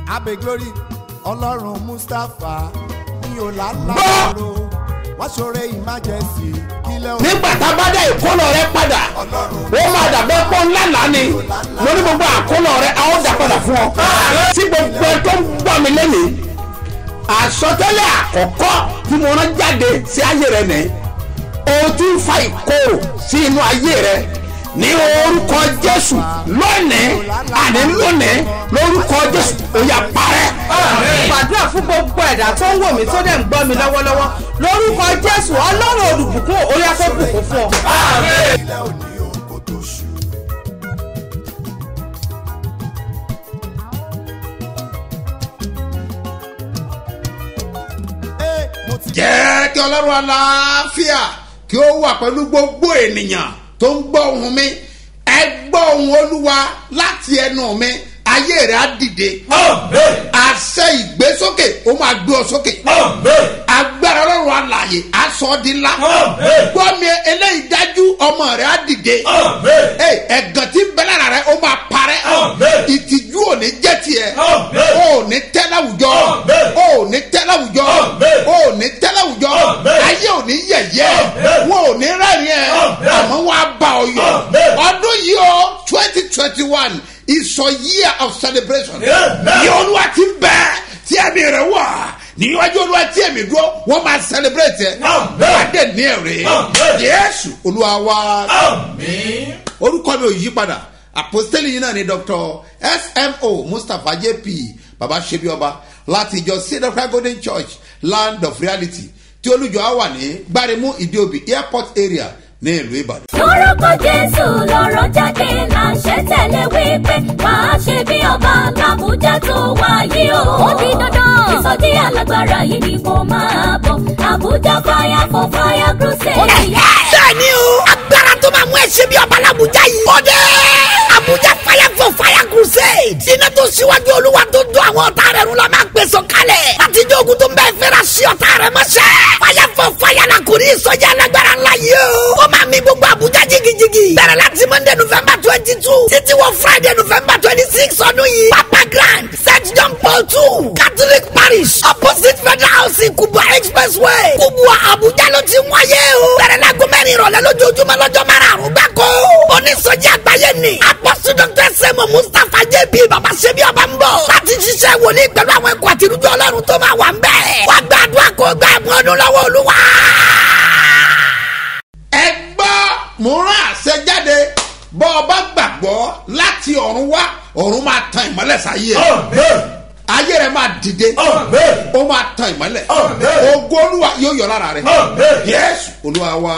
abe glory ọlọ́run mustapha ní ọ̀làlá Gbọ́! ló wọ́n ṣoore emergency kílẹ̀ òun nígbà tá a bá dá ìkólọ rẹ padà ó máa dàbẹ́ pọ́ ńlá lánì lórí gbogbo àkólọ rẹ a ó dà padà fún ọ. tí gbogbo ẹ tó ń gbọ́ mi lẹ́nìí àsọtẹ́lẹ̀ àkọ́kọ́ tí mo rán jáde sí ayé rẹ nìyí o ti ń fa ìkorò sí inú ayé rẹ ní orúkọ jésù lónìí àní lónìí lórúkọ jésù ó yá parẹ́. gbàdúrà fún gbogbo ẹ̀dá tó ń wò mí tó dẹ̀ ń gbọ́ mi lọ́wọ́lọ́wọ́ lórúkọ jésù ọlọ́run olùbùkún orí afẹ́bùkún fún ọ. kílẹ̀ òní òun kò tó ṣù. Ee, mo ti jẹ́ kí ọlọ́run aláfíà kí ó wà pẹ̀lú gbogbo ènìyàn tó ń gbọ́ ohùn mi ẹ gbọ́ ohùn olúwa láti ẹnu mi ayé rẹ̀ á dìde àṣẹ ìgbésókè ó máa gbé ọ sókè agbára ọlọ́run alàyè á sọ ọ́ di ńlá gbọ́ mi eléyìí dájú ọmọ rẹ̀ á dìde Hey, ẹ̀gàn tí ń bẹ lára rẹ̀ ó máa parẹ́ ìtìjú ò ní jẹ́ tiẹ̀ ó ní tẹ́ láwùjọ ó ní tẹ́ láwùjọ ó ní tẹ́ láwùjọ ayé ò ní yẹ̀yẹ́ wọn ò ní rẹ́rìn ẹ̀ àmọ́ wọn á bá ọ yọ ọdún yìí o twenty twenty one is a year of celebration ní olúwa ti ń bẹ tí ẹ̀mí rẹ̀ wà níwájú olúwa tí ẹ̀mí dúró wọ́n máa celebrate ẹ̀ wọ́n á dẹ̀ ní ẹ̀rẹ́ yẹ́sù olúwa wá orúkọ mi ò yí padà àpòstélì yìí náà ni dr smo mustapha jp baba sebi ọba láti ìjọ cedar golden church land of reality tí olùjọ á wà ní gbáremú ìdíòbí airport area ní ìlú ìbàdàn. lórúkọ jésù lọ́rọ̀ jáde láṣẹ tẹ̀lé wípé máa ṣe bí ọba làbújá tó wáyé o. ó di dandan ìsọjí alágbára yìí ni mo máa bọ̀ àbújá fire for fire crusade. bẹ́ẹ̀ni o agbára tó máa mú ẹsẹ̀ bí ọba làbújá yìí. ó dé abuja fire for fire crusade. iná tó síwájú olúwa tó dún àwọn ọ̀tá rẹ̀ rún la máa gbèsò kalẹ̀. àtijọ́ ogun tó ń bẹ́ẹ̀ fẹ́ra sí ọ̀tá rẹ̀ mọ́ṣẹ́. fire for fire la kò ní ìsọjí alágbára ńlá yìí o. ó máa mi gbogbo abuja jigijigi. bẹ̀rẹ̀ láti monday november twenty two títí wọ friday november twenty six ọdún yìí. papa grand st john paul two catholic parish opposite federal house kubwa expressway kubwa abuja ló ti ń wáyé o. bẹ̀rẹ̀ la gómìnà ìrọ̀lẹ́ lójoojúmọ́ lọ́jọ́ márùn-ún gbáko. onísọjí àgbáyé ni apọ́sù dr sẹ́mu mustapha jp baba sebi ọba ń bọ̀. láti ṣiṣẹ́ wòlíì pẹ̀lú àwọn ẹ̀kọ́ àtirújọ ọlọ́run tó máa wà ń bẹ̀. wàá gbàdúrà kó gbà mú ọdún lọ́wọ́ olúwa. ẹ gbọ́ mo rán àṣẹ jáde bọ́ ọ bá gbàgbọ́ láti ọ̀run wá ọ̀run máa tan ìmọ́lẹ̀ sáyé ẹ̀ ayé rẹ̀ máa dìde ó máa tan ìmọ́lẹ̀ ògo olúwa yóò yọ lára rẹ̀ yẹ́sù olúwa wa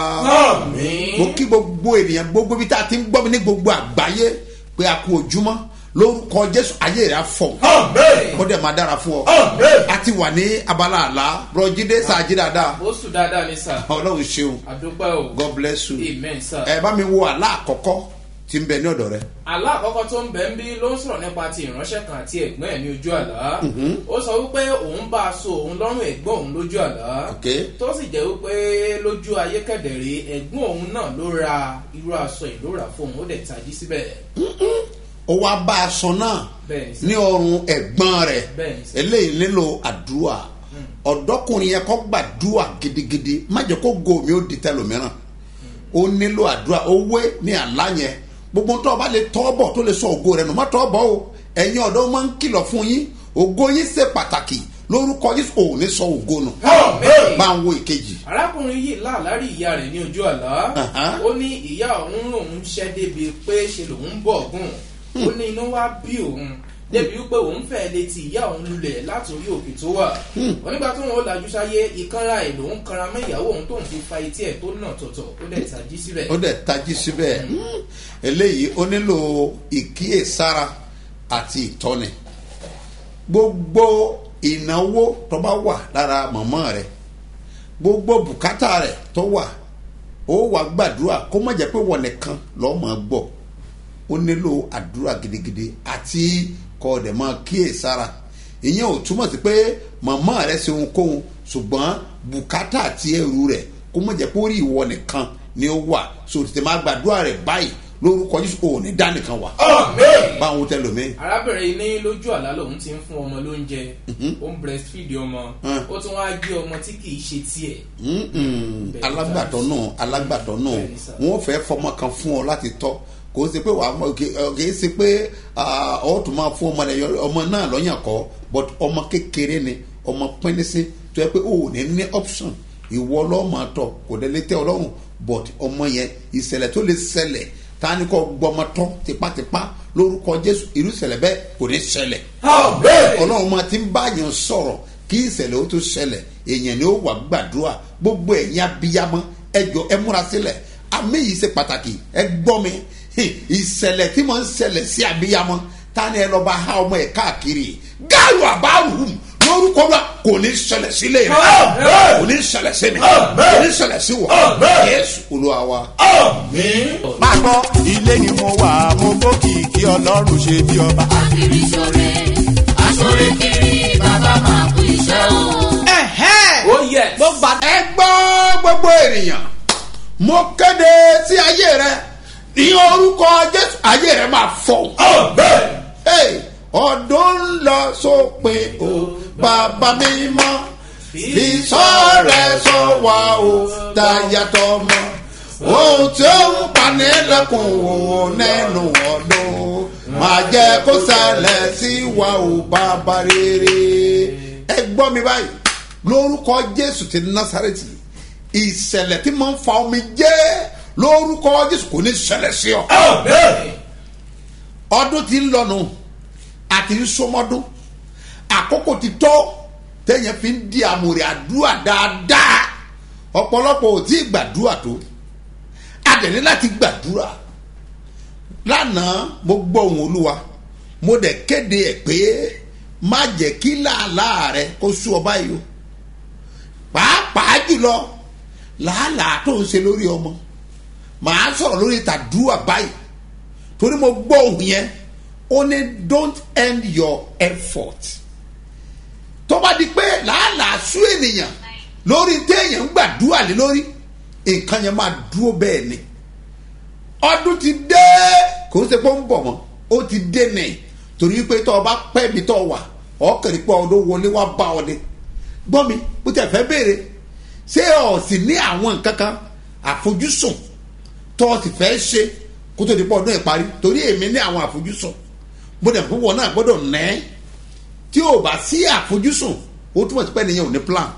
mo kí gbogbo ènìyàn gbogbo ibi tá a ti ń gbọ́ mi ní gbogbo àgbáyé pé a kú ojúmọ́ lórúkọ jésù ayé rẹ̀ á fọ̀ ó dẹ̀ máa dára fún ọ a ti wà ní abala àlá bùrọ̀jídé sàájí dáadáa ó sùn dáadáa ní sà ọlọ́run ṣeun àdúpẹ́ o god bless you amen sà. ẹ bá mi wo àlá àkọ́kọ́ tí ń bẹ ní ọ̀dọ̀ rẹ. àlá àkọ́kọ́ tó ń bẹ̀ ń bí ló ń sọ̀rọ̀ nípa ti ìránṣẹ́ kan àti ẹ̀gbọ́n ẹ̀ ní ojú àlá ó sọ wípé òun bá a so òun lọ́rùn ẹ̀gbọ́n òun lójú àlá Ok. tó sì jẹ́ wípé lójú ayé kẹ̀dẹ̀rẹ̀ ẹ̀gbọ́n òun náà ló ra irú aṣọ ìlú rà fún òun ó dẹ̀ tají síbẹ̀ ó wá bá aṣọ náà Bẹ́ẹ̀ni sà. ní ọrùn ẹ̀gbọ́n rẹ̀ Bẹ́ẹ̀ni sà. eléyìí nílò àdúrà ọ̀dọ́kùnrin yẹn kọ́ gbàdúrà gidigidi má jẹ́ kó go mi ó di tẹlòmíràn ó nílò àdúrà owó ní àlá yẹn gbogbo tó o bá lè tọ́ bọ̀ tó lè sọ ògo rẹ̀ nù má tọ́ bọ̀ o ẹ̀yin ọ̀dọ́ máa ń kìlọ̀ fún yín ògo yín ṣe pàtàkì lórúkọ yín ò ní sọ ògo nù bá ń wo ìkejì arákùnrin yìí láàlárí ìyá rẹ̀ ní ojú àlá Aha. ó ní ìyá òun lòun ṣẹ́ débi pé ṣe lòun bọ̀ gùn ó ní inú wá bí òun débi wípé òun fẹ́ lè ti ìyá òun lulẹ̀ láti orí òkè tó wà onígbà tó wọn ó lajú sáyé ìkanra ẹ̀ lòun kanra mọ́ ìyàwó òun tóun fi fa etí ẹ̀ tó nà tọ̀tọ̀ ó dẹ̀ tají síbẹ̀ ó dẹ̀ tají síbẹ̀ Hmm. eléyìí ó nílò ìkíyèsára àti ìtọ́ni gbogbo ìnáwó tó bá wà lára mọ̀mọ́ rẹ̀ gbogbo bùkátà rẹ̀ tó wà ó wà gbàdúrà kó má jẹ́ pé wọ́n nìkan lọ́ọ́ máa gbọ́ ó nílò àdúrà gidigidi àti kọ́ ọ̀dẹ̀ máa kíyèsára ìyẹn ò túmọ̀ sí pé mọ̀mọ́ rẹ̀ ṣe ohunkóhun ṣùgbọ́n bùkátà àti ẹrù rẹ̀ kó má jẹ́ pé ó rí ìwọ nìkan ni ó wà so tètè máa gbàdúrà rẹ̀ báyìí lórúkọ jésù ò ní dánìkan wà báwo tẹ lómi. arábìnrin ní lójú àlá lòun ti ń fún ọmọ lóúnjẹ ó ń breastfeed ọmọ Mm. ó tún wáá gbé ọmọ tí kì í ṣe tiẹ̀ Mm-mm. alágbàtọ́ náà alágbàtọ́ náà Bẹ́ẹ̀ni sà. wọ́n fẹ́ fọmọ kan fún ọ láti tọ́ kò sí pé wàá mọ- kì kì í ṣe pé ah, ọ tún máa fún ọmọ rẹ yọ- ọmọ náà lọ́yàn kọ́ but ọmọ kékeré ni ọmọ pínísí tó yẹ pé o ò ní ní option ìwọ ọlọ́mọ tọ kò dé lé tẹ ọlọ́run but ọmọ yẹn ìṣẹ̀lẹ̀ tó lè ṣẹlẹ̀ ta ni kò gbọmọ tọ́ tipátipá lórúkọ jésù irú ìṣẹ̀lẹ̀ bẹ́ẹ̀ kò ní ṣẹlẹ̀ ọlọ́run máa ti ń bá yàn sọ̀rọ̀ kí ìṣẹ̀lẹ̀ ó tó ṣẹlẹ̀ èèyàn ni ó wà gbàdúrà gbogbo ẹ̀yin abiyamọ ẹjọ ẹ múra sílẹ̀ àmì yìí ṣe pàtàkì ẹ gbọ́ mi Hìn, ìṣẹ̀lẹ̀ tí mo ń ṣẹlẹ̀ sí abiyamọ ta ni ẹ lọ bá ha ọmọ ẹ káàkiri gáàlù àbáwù lórúkọ wa kò ní ṣẹlẹ̀ sílé rẹ kò ní ṣẹlẹ̀ sí mi kò ní ṣẹlẹ̀ sí wọ yéésù olúwa wa. máa gbọ́ ilé ni mo wà mo gbókìkí ọlọ́run ṣe bí ọba. kiri sore asore kiri bàbá máa kú iṣẹ́ o. ẹ̀hẹ́n ó yẹ mo gbà ẹ gbọ́ gbogbo ènìyàn mo kéde sí ayé rẹ ní orúkọ jésù ayé rẹ máa fọ. Hey, ọdún ń lọ sópin o bàbá mi mọ́ ìsọ̀rẹ́ sọ wá o dáyàtọ̀ mọ́ ohun tí ó ń pani lẹ́kùn wò nínú ọdún máa jẹ́ kó ṣẹlẹ̀ sí wa o bàbá rere ẹ gbọ́ mi báyìí lórúkọ jésù ti násàrẹ́tì ìṣẹ̀lẹ̀ tí mo ń fa omi jẹ́ lórúkọ jésù kò ní ṣẹlẹ̀ sí ọ ọdún ti ń lọnu àti ń sọmọdún àkókò ti tó téèyàn fi ń di àmúrè àdúrà dáadáa ọ̀pọ̀lọpọ̀ ò tí ì gbàdúrà tó adẹ̀ní láti gbàdúrà lánàá mo gbọ́ ohun olúwa mo dẹ̀ kéde ẹ̀ pé má jẹ́ kí làálàá rẹ kó sú ọ báyìí o pàápàá jùlọ làálàá tó ń ṣe lórí ọmọ màá sọ̀rọ̀ lórí tàdúrà báyìí torí mo gbọ́ ohun yẹn ó ní don't end your effort tó bá di pé làálàá sú ènìyàn lórí téèyàn ń gbàdúrà lé lórí nǹkan yẹn máa dúró bẹ́ẹ̀ ni ọdún ti dé kò ń ṣe pé ó ń bọ̀ mọ́ ó ti dé nì torí pé tó o bá pẹ́ mi tó o wà ọkàrí pé ọdún wọlé wá bá ọ ni gbọ́ mi bó tẹ̀ fẹ́ béèrè ṣé o sì ní àwọn nǹkan kan àfojúsùn tó o sì fẹ́ ṣe kó tó di pọ̀ ọdún ìparí torí èmi ní àwọn àfojúsùn bó dẹ̀ fún wọn náà gbọ́dọ̀ nẹ́ tí o bá sí àfojúsùn ó túmọ̀ sí pé nìyẹn ò ní plan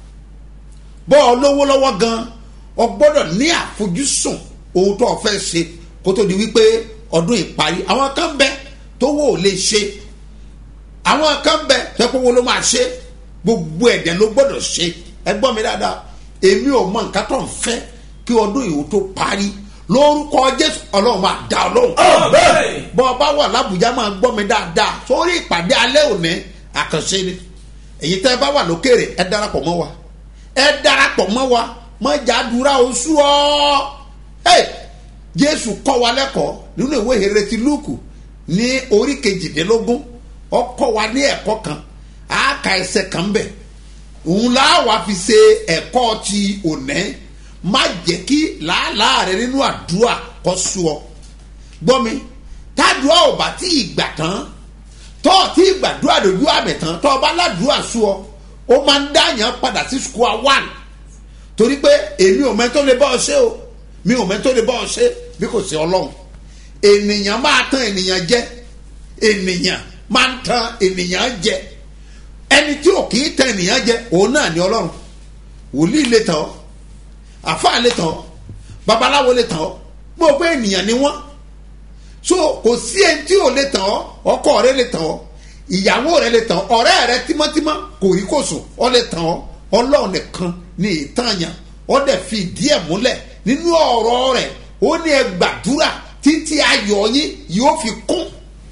bọ́ ọ lówó lọ́wọ́ gan ọ gbọ́dọ̀ ní àfojúsùn ohun tó o fẹ́ ṣe kó tó di wípé ọdún ìparí àwọn kan bẹ tó wò ó lè ṣe àwọn kan bẹ tó kó wo ló máa ṣe gbogbo ẹ̀dẹ̀ ló gbọ́dọ̀ ṣe ẹ gbọ́ mi dáadáa èmi ò mọ nǹkan tó ń fẹ́ kí ọdún ìwò tó parí lórúkọ jésù ọlọ́run máa dá ọ lóhùn bọ́ ọ bá wà lábùjá máa gbọ́ mi dáadáa sórí ìpàdé alẹ́ òní àkànṣe ni èyí tẹ́ ẹ bá wà lókèrè ẹ darapọ̀ mọ́ wa ẹ darapọ̀ mọ́ wa mọ́ jàdúrà oṣù ọ́ hey, jésù kọ́ wa lẹ́kọ̀ọ́ nínú ìwé ìrètí lúùkù ní orí kejìdínlógún ọ kọ́ wa ní ẹ̀kọ́ kan àáka ẹsẹ̀ kan bẹ̀ òun là wá fi ṣe ẹ̀kọ́ ti òní má jẹ́ kí làálàá rẹ nínú àdúrà kọ́ sú ọ gbọ́ mi tádùá ò bá tí ì gbà tán tọ́ ọ tí ì gbàdúrà lójú àmì tán tọ́ ọ bá ládùúrà sú ọ ó máa ń dáyàn padà sí square one torí pé èmi ò mẹ́tọ́ lè bá ọ ṣe o mi ò mẹ́tọ́ lè bá ọ ṣe bí kò sí ọlọ́run ènìyàn máa tan ènìyàn jẹ ènìyàn máa ń tan ènìyàn jẹ ẹni tí ò kì í tan ènìyàn jẹ òun náà ní ọlọ́run wòlíì lè tàn ọ́ àfáà lè tàn ọ́ babaláwo lè tàn ọ́ gbogbo ènìyàn ni wọ́n so kò sí ẹni tí ò lè tàn ọ́ ọkọ rẹ lè tàn ọ́ ìyàwó rẹ lè tàn ọ́ ọ̀rẹ́ rẹ tímọ́tímọ́ kò rí kò sùn ọ lè tàn ọ́ ọlọ́run nìkan ní ìtànyàn ọ dẹ̀ fi ìdí ẹ̀ múlẹ̀ nínú ọ̀rọ̀ rẹ̀ ó ní ẹ gbàdúrà títí ayọ̀ yín yóò fi kún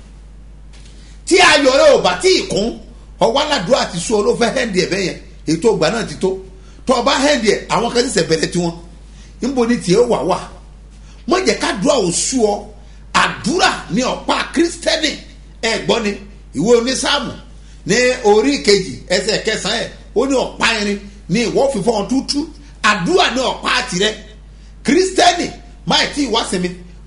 tí ayọ̀ rẹ ò bá tí ì kún ọwọ́ aládùúrà ti sún ọ ló fẹ́ hẹ́ndì ẹ̀ bẹ́ẹ̀ yẹn ètò ìgbà náà ti tó tó o bá hẹ́ndì ẹ̀ àwọn kan ti sẹ̀ bẹ̀rẹ̀ tiwọn níbo ni tiẹ̀ wà wà mọ̀ jẹ́ ká dùn àwọn sú ọ àdúrà ní ọ̀pá kírísítẹ́nì ẹ̀ gbọ́ ni ìwé onísàmù ní orí kejì ẹsẹ̀ kẹsàn-án ẹ̀ ó ní ọ̀pá irin ní ìwọ́ fífọ́ tútú àdúrà ní ọ̀pá tirẹ̀ kírísítẹ́nì máì tí ì wá sinmi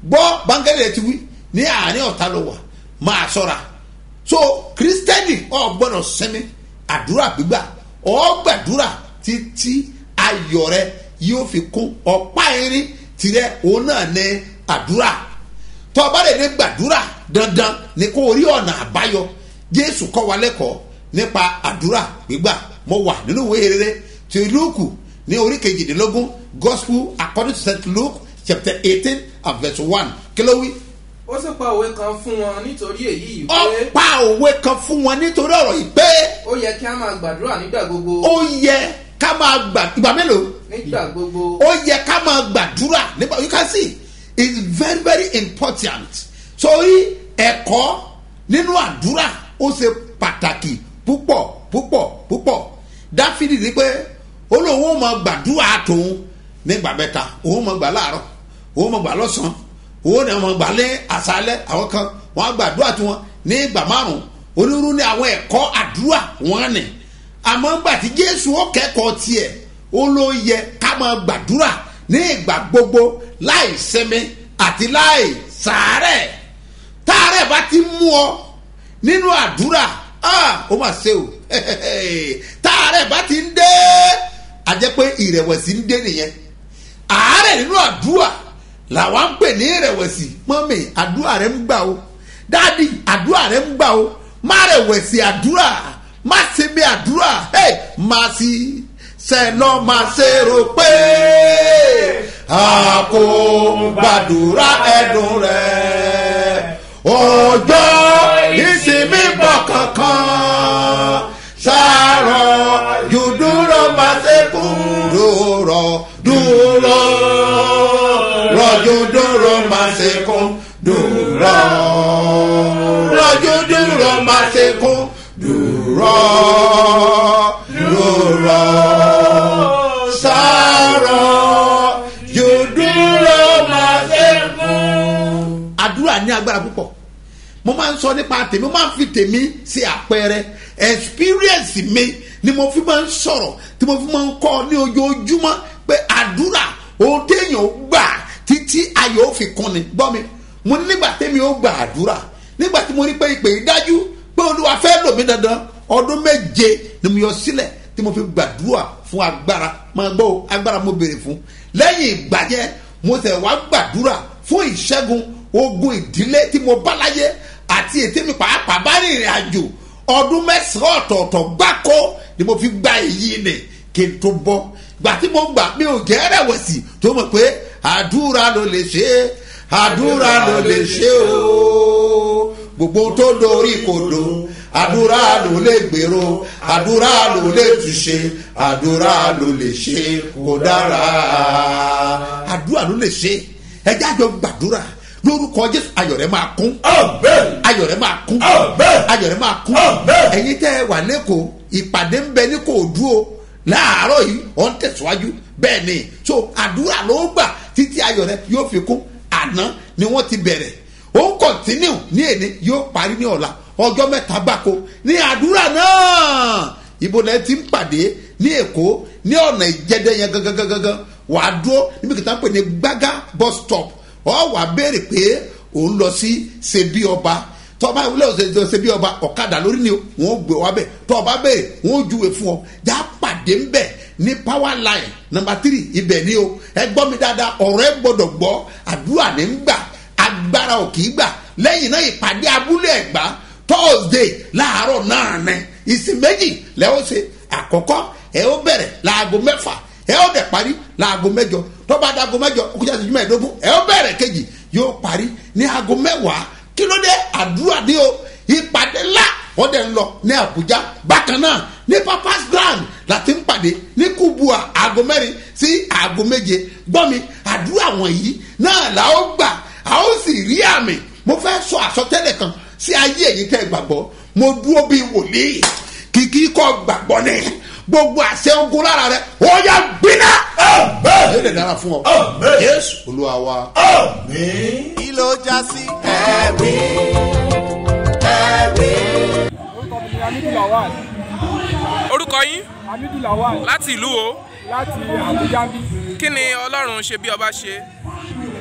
gbọ́ báńkẹ́lì rẹ ti wí ní àárín ọ̀tá ló wà máa ṣọ́ra so kristẹni ọ gbọ́dọ̀ sinmi àdúrà gbígbà ọ gbàdúrà títí ayọ̀ rẹ yóò fi kún ọ̀pá irin tirẹ̀ òun náà ní àdúrà tọ́ ọba lè ní gbàdúrà dandan ni kó o rí ọ̀nà àbáyọ jésù kọ́ wa lẹ́kọ̀ọ́ nípa àdúrà gbígbà mo wà nínú ìwé rere ti lúùkù ní orí kejìdínlógún gospel according to st luke chapter eighteen and verse one kí ló wí. ó sì pa òwe kan fún wọn nítorí èyí yìí ó pé pa òwe kan fún wọn nítorí ọ̀rọ̀ yìí pé ó yẹ kí a máa gbàdúrà nígbà gbogbo ó yẹ ká máa gbà ìgbà mélòó nígbà gbogbo ó yẹ ká máa gbàdúrà nípa you can see it's very very important sórí ẹ̀kọ́ nínú àdúrà ó ṣe pàtàkì púpọ̀ púpọ̀ púpọ̀ dáfídì ní pé ó lóun ó máa gbàdúrà tòun nígbà mẹ́ta òun máa gbà láàárọ̀ òun máa gbà lọ́sàn-án òun náà máa gbà lé àṣálẹ́ àwọn kan wọ́n á gbàdúrà tiwọn ní ìgbà márùn-ún onírúurú ní àwọn ẹ̀kọ́ àdúrà wọn ni àmọ́ ńgbà tí jésù ó kẹ́kọ̀ọ́ tiẹ̀ ó ló yẹ ká máa gbàdúrà ní ìgbà gbogbo láì sinmi àti láì sàárẹ̀ táàrẹ̀ bá ti mú ọ nínú àdúrà ah, ó mà ṣe o táàrẹ̀ bá ti ń dé a jẹ́ pé ìrẹ̀wẹ̀sì ń dé nìyẹn àárẹ̀ nínú àdúrà làwọn ń pè ní ìrẹ̀wẹ̀sì mọ́mì àdúrà rẹ̀ ń gbà o dáàdì àdúrà rẹ̀ ń gbà o má rẹ̀wẹ̀sì àdúrà má ṣe bí àdúrà hey, má sí sẹ́nà má ṣe rò pé a kò gbàdúrà ẹ̀dùn rẹ̀ ọjọ́ ìsinmi bọ̀ kankan ṣàrọ̀ yóò dúró má ṣe kú dúró dúró rọ̀jò dúró má ṣe kú dúró rọ̀jò dúró má ṣe kú dúró dúró ṣàrọ̀ yóò dúró má ṣe kú. àdúrà ní agbára púpọ̀ mo máa ń sọ nípa tèmi mo máa ń fi tèmi ṣe àpẹẹrẹ experience mi ni mo fi máa ń sọ̀rọ̀ tí mo fi máa ń kọ́ ní ojoojúmọ́ pé àdúrà ohun téèyàn gbà títí ayọ̀ ó fi kún ni gbọ́ mi mo ní nígbà tèmi ó gbà àdúrà nígbà tí mo rí pé ìpè yìí dájú pé olúwa fẹ́ lò mí dandan ọdún méje ni mo yọ sílẹ̀ tí mo fi gbàdúrà fún agbára máa gbọ́ o, agbára mo béèrè fún lẹ́yìn ìgbà yẹn mo tẹ̀ wá gbàdúrà fún ìṣẹ́gun ogun ìdílé tí mo bá láyé àti ètí mi pàápàá bá rìnrìn àjò ọdún mẹ́sàn-án ọ̀tọ̀ọ̀tọ̀ gbáko ni mo fi gba èyí ni kí n tó bọ́ gbà tí mo gbà mi ò jẹ́ rẹ̀wẹ̀sì tó mọ̀ pé àdúrà ló lè ṣe é àdúrà ló lè ṣe o gbogbo tó dorí kodò àdúrà ló lè gbèrò àdúrà ló lè túṣe àdúrà ló lè ṣe kó dára àdúrà ló lè ṣe ẹjẹ àjọ gbàdúrà lórúkọ jésù ayọ̀ rẹ̀ máa kún ayọ̀ rẹ̀ máa kún ayọ̀ rẹ̀ máa kún ẹ̀yin tẹ́ ẹ wà lẹ́kọ̀ọ́ ìpàdé ń bẹ ní kò dúró láàárọ̀ yìí ọ̀ ń tẹ̀síwájú bẹ́ẹ̀ ni so àdúrà ló gbà títí ayọ̀ rẹ̀ yóò fi kún àná ni wọ́n ti bẹ̀rẹ̀ ó ń kọ̀ntínú ní èní yóò parí ní ọ̀la ọjọ́ mẹ́ta gbáko ní àdúrà náà ibo náà ti ń pàdé ní èkó ní ọ̀nà ìjẹ́dẹ́ yẹn gangan gangan wàá dúró níbi kìtà ń pè ní gbága bus stop ọ wàá béèrè pé òun lọ sí ṣebí ọba tọba ìwúlẹ̀ ọ̀sẹ̀ ṣebí ọba ọ̀kadà lórí ni wọ́n gbé wa bẹ̀ tọba béèrè wọ́n júwe fún ọ já pàdé ń bẹ̀ ní power line number three ibẹ̀ ni o ẹ gbọ́ mi dáadáa ọ̀rọ̀ ẹ gbọ́dọ̀ gbọ́ àdúrà ní ń gbà agbára ò kì í gbà lẹ́yìn náà ìpàdé abúlé ẹ̀gbá thursday láàárọ̀ náà ní ìsìn méjì lẹ́wọ́ ṣe àkọ́kọ́ ẹ ó bẹ̀rẹ̀ láago mẹ́fà ẹ ó dẹ̀ parí láago mẹ́jọ tọ́ba dago mẹ́jọ okùnjà ìṣẹ́jú mẹ́ẹ̀ẹ́dógún ẹ ó bẹ̀rẹ̀ kejì yóò parí ní aago mẹ́wàá kí ló dé àdúrà ní o ìpàdé ńlá wọ́n dẹ̀ ń lọ ní àbújá bákan náà ní papas grand láti ń pàdé ní kubua aago mẹ́rin sí aago méje gbọ́ mi àdúrà wọ̀nyí náà là ó gbà a ó sì rí àmì mo fẹ́ sọ àsọtẹ́lẹ̀ kan sí ayé èyí tẹ́ gbàgbọ́ mo dúró bíi wòlíì kìkì kọ́ gbàgbọ́ ni gbogbo àṣẹ ogun lára rẹ ó yà gbiná. yóò lè dára fún ọ. yéésù olúwa wa. kí ló já sí. ẹ̀rí ẹ̀rí. orúkọ mi ni hamidu lawal orúkọ yín hamidu lawal láti ìlú o láti abuja bí kí ni ọlọ́run ṣe bí ọba ṣe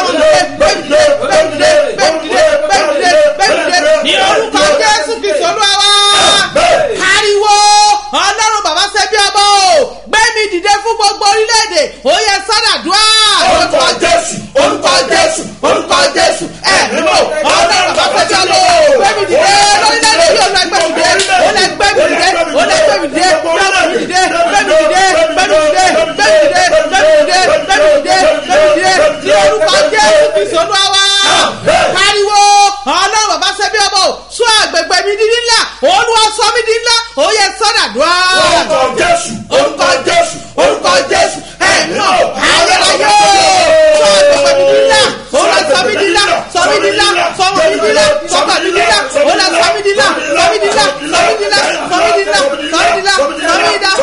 ọlọ́run dìde gbẹ̀mídìde gbẹ̀mídìde gbẹ̀mídìde gbẹ̀mídìde gbẹ̀mídìde ní orúkọ jésù kìsọ̀ olúwa wá pariwo ọlọ́run bàbá ṣẹ́bí ọmọ o gbẹ̀mí dìde fún gbogbo orílẹ̀-èdè ó yẹ sádàdúrà orúkọ jésù orúkọ jésù orúkọ jésù ẹ̀mí mọ̀ ọlọ́run bàbá ṣẹ́bí ọmọ o gbẹ̀mí dìde lórílẹ̀-èdè yóò lọ gbẹ̀mí dìde ó lẹ gbẹ̀mí dìde ó lẹ gbẹ̀mí dìde gbẹ̀mí dìde gbẹ̀mí dìde gbẹ̀mí dìde gbẹ̀mí dìde gbẹ̀mí dìde gbẹ̀mí dìde gbẹ̀mí dìde ní orúkọ jésù kìsọ̀ olúwa wá pariwo ọlọ́run bàbá ṣẹ́bí ọmọ o sọ àgbègbè mi di ńlá olúwa sọ mi di ńlá ó yẹ sọ́dàdúrà. orúkọ jésù orúkọ jésù orúkọ jésù ẹ̀mí náà ayérayé sọ àgbègbè mi di ńlá olúwa sọ mi di ńlá sọ mi di ńlá sọ mi di ńlá sọ mi di ńlá olúwa sọ mi di ńlá sọ mi di ńlá sọ mi di ńlá sọ mi di ńlá sọ mi di ńlá sọ mi di ńlá sọ mi di ńlá sọ mi di ńlá sọ mi di ńlá sọ mi di ńlá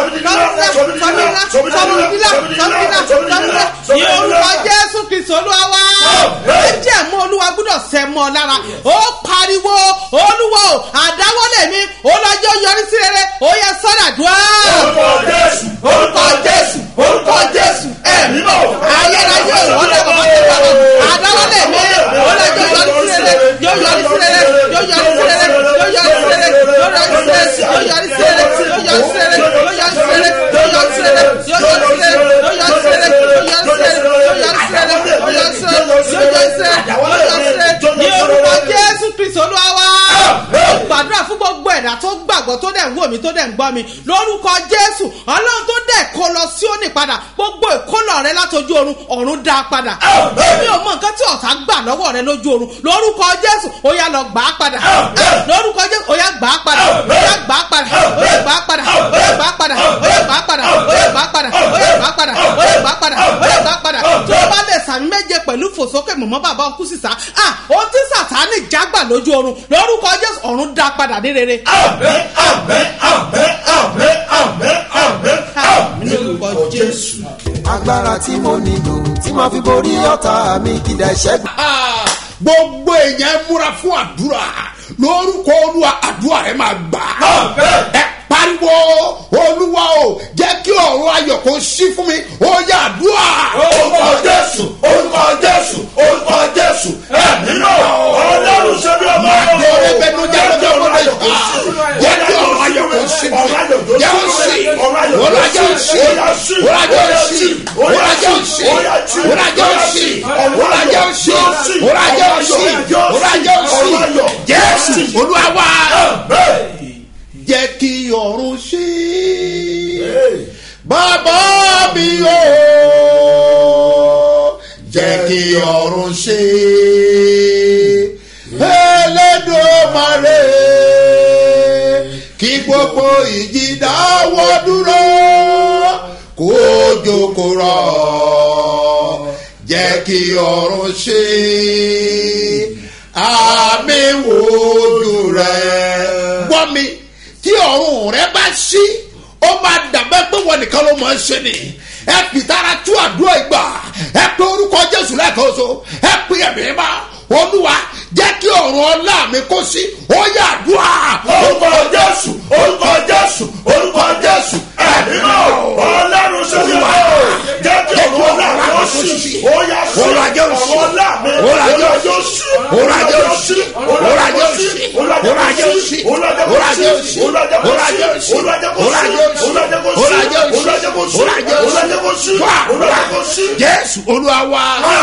sọ mi di ńlá ní orúkọ jésù kristu olúwa wá ẹ jẹ́ mú olúwa gbúdọ̀ sẹ́ mọ́ ọ lára ó pariwo olúwo àdáwọ́lẹ̀ mi olọ́jọ́ yọrí sí rere ó yẹ sọ́dàdúrà. orúkọ jésù orúkọ jésù orúkọ jésù ẹ̀mí mọ̀ ayérayé ìwọ́lẹ̀ bàbá tó bá wà àdáwọ́lẹ̀ mi olọ́jọ́ yọrí sí rere yóò yọrí sí rere yóò yọrí sí rere yóò yọrí sí rere yóò yọrí sí rere yóò yọrí sí rere yóò yọrí sí rere yóò yọrí sí rere yóò yọrí sí rere yóò yọrí sí rere yóò yọrí sí rere yóò yọrí sí rere yóò yọrí sí rere yóò yọrí sí rere yóò yọrí sí rere yóò yọrí sí rere ní orúkọ jésù kristu olúwa wá ó gbàdúrà fún gbogbo ẹ̀dá tó gbàgbọ́ tó dẹ̀ ń wò mí tó dẹ̀ ń gbọ́ mi lórúkọ jésù ọlọ́run tó dẹ̀ kó lọ sí òní padà gbogbo ìkólọ rẹ látọjú oorun ọ̀run dá a padà èmi ò mọ nǹkan tí ọ̀tá gbà lọ́wọ́ rẹ lójú oorun lórúkọ jésù ó yá lọ gbà á padà lórúkọ jésù ó yá gbà á padà ó yá gbà á padà ó yá gbà á padà ó yá gbà á padà ó yá gbà á padà ó yá gbà á padà ó yá gbà á padà ó yá gbà á padà ó yá gbà á padà tí o bá lè sàmì méje pẹ̀lú fòsókè mọ̀mọ́ bàbá ọkú sísá ah ó ti sàtánì jágbà lójú oorun lórúkọ jésù ọ̀run dá padà ní rere. ní orúkọ jésù. agbára tí mo nílò tí màá fi borí ọ̀tá mi kìdá ìṣẹ́gun. gbogbo èèyàn ẹ múra fún àdúrà lórúkọ olúwa àdúrà rẹ máa gbà. ẹ pariwo olúwa o jẹ́ kí ọ̀rọ̀ ayọ̀ kó sí fún mi ó yà àdúrà. orúkọ jésù orúkọ jésù orúkọ jésù ẹ̀mí náà ọlọ́run ṣe bí ọmọ Màdé orí bẹ́ẹ̀ ló jẹ́ lọ́jọ́ ọ̀rọ̀ rẹ̀ yá. Jẹ́ kí ọ̀rọ̀ ayọ̀ kó sí fún mi. Jẹ́ ó sì. Ọ̀rọ̀ ajé ó sì. Ọ̀rọ̀ ajé ó sì. Ọ̀rọ̀ ajé ó sì. Ọ̀rọ̀ ajé ó sì. Ọ̀rọ̀ ajé ó sì. Ọ̀rọ̀ ajé ó sì. Ọ̀rọ̀ ajé ó sì. Jésù olúwa wá. Jẹ́ kí ọ̀run sí. Bàbá mi o. Jẹ́ kí ọ̀run sí. Elédùmarè kí gbogbo. gbogbo ìjì dáwọ́ dúró kó jókòó rọ̀ jẹ́ kí ọrùn ṣe àmì wojú rẹ̀. gbọ́ mi tí ọrùn rẹ bá ṣí ó máa dàbẹ́ pé wọ́n nìkan ló máa ń ṣe ni ẹ pìtara tú àdúrà ìgbà ẹ pé orúkọ jésù lẹ́ẹ̀kan oṣù ẹ pé ẹ̀mí má olúwa jẹ́ kí ọ̀run ọlá mi kó sí ó yà àdúrà. orúkọ jésù orúkọ jésù orúkọ jésù ẹ̀mí náà ọlọ́run ṣe fi wá o jẹ́ kí ọ̀run ọlá mi ó sì ó yà sí Olùwàjẹ́ òsì. ọ̀run ọlá mi Olùwàjẹ́ olùwàjẹ́ òsì Olùwàjẹ́ òsì. Olùwàjẹ́ òsì. Olùwàjẹ́ òsì. Olùwàjẹ́ òsì. Olùwàjẹ́ òsì. Olùwàjẹ́ òsì. Olùwàjẹ́ òsì. Wá, wá. jésù olúwa wa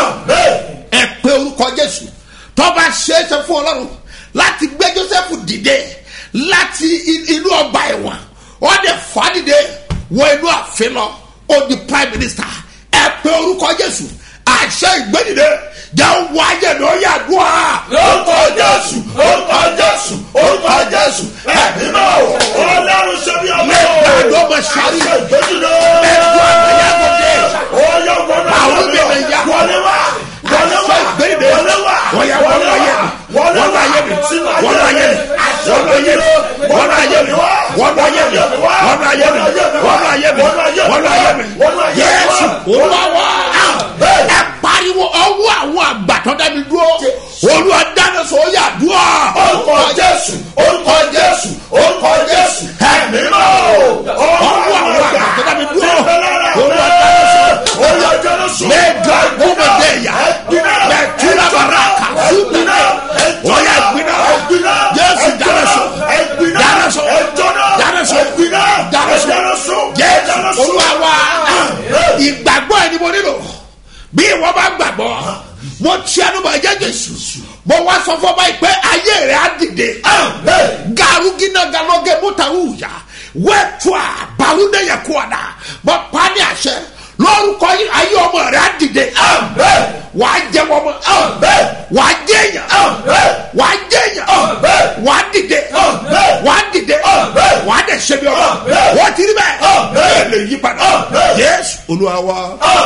ẹ pé orúkọ jésù tọ́ba ṣeéṣe fún ọlọ́run láti gbé joseph dìde láti i- inú ọgbà ẹ̀wọ̀n wọ́n dẹ̀ fà á dìde wọ inú àfin lọ ó di prime minister ẹ pé orúkọ jésù àṣẹ ìgbẹ́dìde jẹ́ wọ ayé mi ó yà dùn á. orúkọ jésù orúkọ jésù orúkọ jésù ẹ̀mí náà ọlọ́run ṣe fi ọmọ Mẹ́ta ló mọ̀ sáré. àṣẹ ìgbésùnà Mẹ́ta àgbẹ̀yà kò dé. ọyọ wọlé Àwọn bèbè ya. wọlé wá wọlé wá Àṣẹ ìgbẹ́dìde. wọlé wá Wọ́n yà wọlé ayé mi. wọlé Wọ́n wá ayé mi. sínú Wọ́n ayé mi. àṣẹ Wọ́n ayé mi. Wọ́n ayé mi. Wọ́n ayé mi. Wọ́n ayé mi. Wọ́n ayé mi. Wọ́n ayé mi. Yẹ́sù olúwa wá. Ẹ pariwo ọwọ́ àwọn àgbàtọ́ dábì dúró. Olúwa dáná sọ ó yà dúró. orúkọ jésù orúkọ jésù orúkọ jésù ẹ̀mí náà Ọwọ́ àwọn àgbàtọ́ dábì dúró. Olúwa dáná sọ. ọyọ jẹrẹsọ Mẹ́ga gómìnà Mẹ́tura baraka súnmọ́. Oya gbiná. Jésù dáná sọ. Dáná sọ. Dáná sọ. Dáná sọ. Jésù olúwa wá. Ìgbàgbọ́ ẹni mo nílò. Bí ìwọ bá gbàgbọ́, mo ti ẹnu bọ̀ ẹ̀jẹ̀ Jésù. Mo wá sọ fún ọba yìí pé ayé rẹ̀ á dìde. Garugina galoge mutaruya. Wẹ́tua Bàrúndé yẹ kú ọ̀dà. Mo pa á ní àṣẹ. Lórúkọ yìí ayé ọmọ rẹ̀ á dìde. Wà á jẹ wọ́n mọ́. Wà á jẹ èèyàn. Wà á jẹ èèyàn. Wà á dìde. Wà á dìde. Wà á dẹ̀ ṣe bí ọmọ. Wọ́n ti rí bẹ́ẹ̀. Bẹ́ẹ̀ lè yí padà. Yéésù Olúwa wa.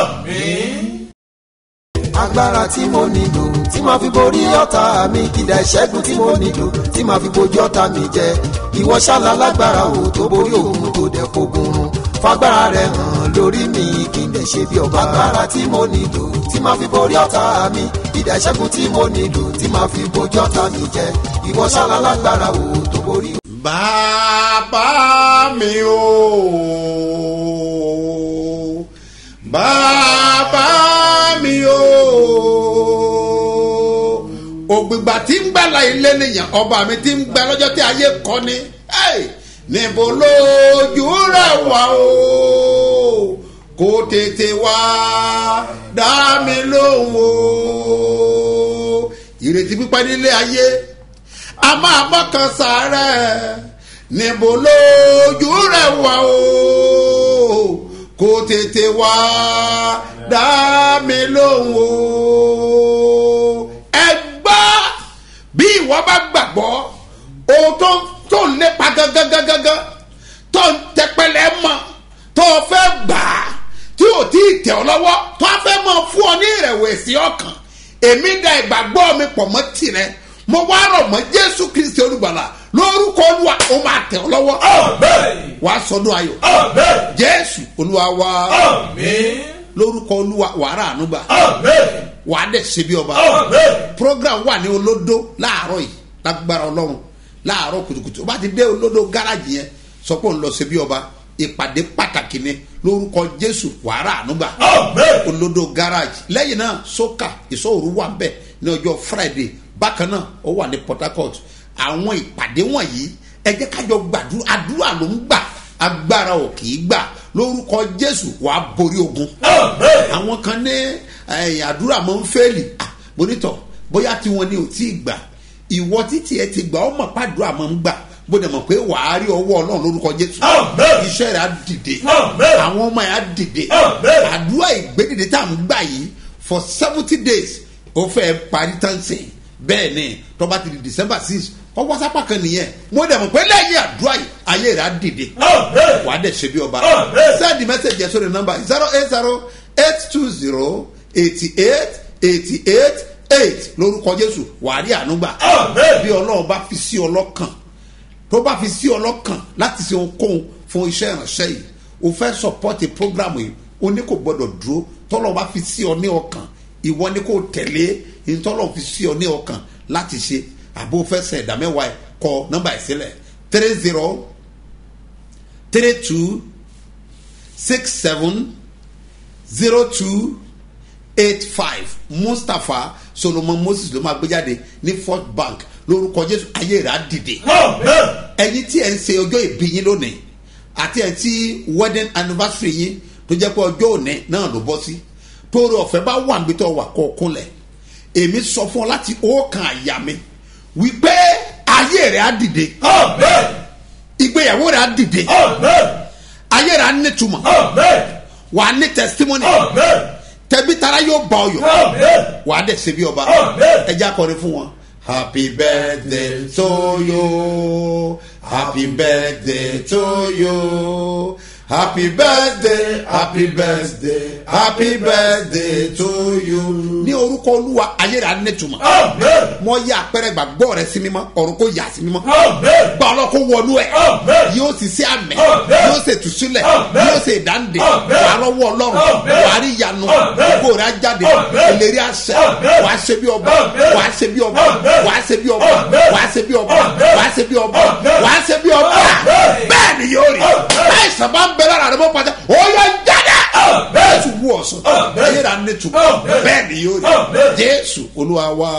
agbára tí mo nílò tí màá fi borí ọ̀tá mi ìdá ìṣẹ́gun tí mo nílò tí màá fi bojú ọ̀tá mi jẹ ìwọ ṣáàlà lágbára o tó borí òun tó dẹ̀ fogun run fagbára rẹ hàn lórí mi kí n dẹ̀ ṣe bí ọba agbára tí mo nílò tí màá fi borí ọ̀tá mi ìdá ìṣẹ́gun tí mo nílò tí màá fi bojú ọ̀tá mi jẹ ìwọ ṣáàlà lágbára o tó borí Bàbá mi o. Bàbá mi o. Ògbìgbà tí ń gbàlà ilé nìyàn ọba mi ti ń gbà lọ́jọ́ tí ayé kọ́ ni. Hey! Níbo lójú rẹ̀ wá o? Kó tètè wá dá mi lóhùn o. Ìrètí pípẹ́ nílé ayé a máa mọ́kàn sàárẹ̀ níbo lójú rẹ̀ wá o kó tètè wá dá mi lóhùn o. ẹ gbọ́ bí ìwọ bá gbàgbọ́ ohun tó tó ń lépa gangan tó ń tẹpẹlẹ mọ́ tó o fẹ́ gbà á tí o ti tẹ̀ ọ́ lọ́wọ́ tó a fẹ́ mọ fún ọ ní ìrẹ̀wẹ̀sì ọkàn èmi da ìgbàgbọ́ mi pọ̀ mọ́ tirẹ̀ mo wá rọ̀ mọ́ jésù kristi olùgbàlà lórúkọ olúwa ó máa tẹ̀ ọ́ lọ́wọ́ wàá sọdún ayọ̀ jésù olúwa wá lórúkọ olúwa wàrà ànúgbà wàá dẹ̀ ṣe bí ọba program wà ní olódó láàárọ̀ yìí lágbára ọlọ́run láàárọ̀ kùtùkùtù ó bá ti dé olódó gáràjì yẹn sọ pé òun lọ ṣe bí ọba ìpàdé pàtàkì ni lórúkọ jésù wàrà ànúgbà olódó gáràjì lẹ́yìn náà sókà ìṣòro wà ń bẹ̀ ní ọjọ́ friday bákan náà ó wà ní port harcourt àwọn ìpàdé wọ̀nyí ẹ jẹ́ kájọ gbàdúrà àdúrà ló ń gbà agbára ò kì í gbà lórúkọ jésù wàá borí ogun àwọn kan ní ẹ̀yìn àdúrà máa ń fẹ́ẹ̀lì Ah, bonítọ̀ bóyá tí wọn ní ò tí ì gbà ìwọ títí ẹ ti gbà ó mọ̀ pàdúrà máa ń gbà bó dẹ̀ mọ̀ pé wàá rí ọwọ́ ọlọ́run lórúkọ jésù iṣẹ́ rẹ̀ á dìde àwọn ọmọ yẹn á dìde àdúrà ìgbédìde tá à ń gbà yìí for seventy days ó fẹ́ parí tán sìn bẹ́ẹ̀ ni tọ́ba ti di december six ọwọ́ sápá kan nìyẹn mo dẹ̀ mọ̀ pé lẹ́yìn àdúrà yìí ayé rẹ̀ á dìde wàá dẹ̀ ṣe bí ọba sẹ́ẹ̀dì mẹ́sẹ̀gì ẹ̀ sórí nọ́mbà zero eight zero eight two zero eighty eight eighty eight eight lórúkọ jésù wàá rí àánú gbà bí ọlọ́run bá fi sí ọlọ́kàn tó bá fi sí ọlọ́kàn láti ṣe ohunkóhun fún iṣẹ́ ìránṣẹ́ yìí o fẹ́ sọpọ́tì prógrámù yìí o ní kò gbọ́dọ̀ dúró tọ́lọ́ bá fi sí ọ ní ọkàn ìwọ ni kò tẹ̀lé ìtọ́lọ́ fi sí ọ ní ọkàn láti ṣe àbó fẹ́ sẹ̀ ẹ̀dá mẹ́wàá ẹ̀ kọ nọ́mbà ìsílẹ̀ three zero three two six seven zero two eight five mustapha solomon moses ló máa gbé jáde ní fort bank lórúkọ jésù ayé rẹ̀ á dìde ẹyin tí ẹ ń ṣe ọjọ́ ìbí yín lónìí àti ẹ tí wedding anniversary yín tó jẹ́ pé ọjọ́ òní náà ló bọ́ sí tóore ọ̀fẹ́ bá wà níbi tó wà kọ́ kúnlẹ̀ èmi sọ fún ọ láti ọkàn àyà mi wípé ayé rẹ̀ á dìde ìgbéyàwó rẹ̀ á dìde ayé rẹ̀ á nítumọ̀ wà á ní testimony tẹbi tara yóò bá ọ yọ wà á dẹ̀ ṣe bí ọba ẹ jẹ́ akọrin fún wọn. happy birthday to you happy birthday to you happy birthday happy birthday happy birthday to you. ní orúkọ olúwa ayé rẹ̀ á nẹ́tùmọ̀ mọ yá àpẹẹrẹ gbàgbọ́ rẹ sí mímọ́ ọ̀run kò yà sí mímọ́ gba ọlọ́kọ̀ wọnú ẹ̀ yóò sì sí àmì yóò sì tùsílẹ̀ yóò sì dáǹdè wà lọ́wọ́ ọlọ́run wà á rí ìyanu gbogbo rẹ̀ á jáde ìlérí àṣẹ wà á ṣe bí ọba wà á ṣe bí ọba wà á ṣe bí ọba wà á ṣe bí ọba wà á ṣe bí ọba wà á ṣe bí ọba bẹ́ẹ̀ ni yóò rí báyìí sábà ń bẹ lára rẹ mọ́ pàtẹ́ ó yọ jáde jésù wú ọ̀sán ayé rà ní tu bẹ́ẹ̀ ni yóò rí jésù olúwa wa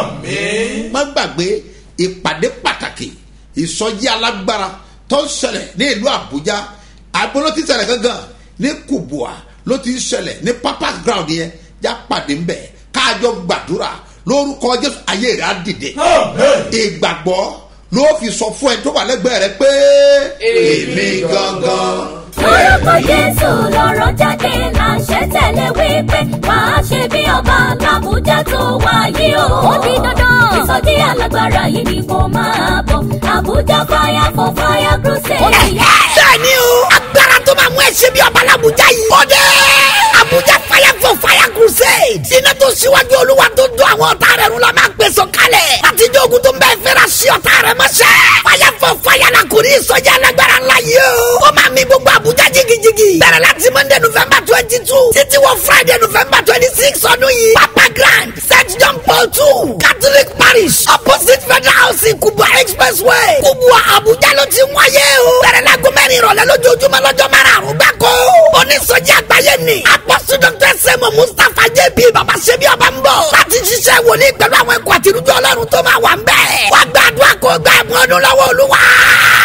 má gbàgbé ìpàdé pàtàkì ìsọjí alágbára tó ń ṣẹlẹ̀ ní ìlú àbújá àgbo ló ti ṣẹlẹ̀ gangan ní kubua ló ti ń ṣẹlẹ̀ ní papas ground yẹn já pàdé ń bẹ̀ káàjọ gbàdúrà lórúkọ jésù ayé rẹ̀ á dìde ìgbàgbọ́ ló fi sọ fún ẹ tó wà lẹ́gbẹ̀ẹ́ rẹ pé èmi gangan lórúkọ jésù lọ́rọ̀ jáde láṣẹ tẹ̀lé wípé máa ṣe bí ọba làbújá tó wáyé o. ó di dandan ìsọjí alágbára yìí ni kò máa bọ̀ àbújá fire for fire crusade. bẹ́ẹ̀ni o agbára tó máa mú ẹ̀ṣẹ̀ bí ọba làbújá yìí. ó dé àbújá fire for fire crusade. iná tó ṣíwájú olúwa tó dún àwọn ọ̀tá rẹ̀ rún la máa gbèsò kalẹ̀. àtijọ́ ogun tó ń bẹ́ẹ̀ fẹ́ra sí ọ̀tá rẹ̀ mọ́ṣẹ́. fire for fire la kò ní ìsọjí alágbára ńlá yìí o. ó máa mi gbogbo àbújá jigijigi. bẹ̀rẹ̀ láti monday november twenty two títí wọ friday november twenty six ọdún yìí. papa grand st john paul two catholic parish opposite federal house kubwa expressway kubwa abuja ló ti wáyé o. bẹ̀rẹ̀ láago mẹ́rin ìrọ̀lẹ́ lójoojúmọ́ lọ́jọ́ márùn-ún gbáko. onísọjí àgbáyé ni apọ́sù dr sẹ́mu mustapha jb baba sebi ọba ń bọ̀. láti ṣiṣẹ́ wòlíì pẹ̀lú àwọn ẹ̀kọ́ àti irújọ́ ọlọ́run tó máa wà ń bẹ̀. wàá gbàdúrà kó gbà ẹ̀bùn ọdún lọ́wọ́ olúwa.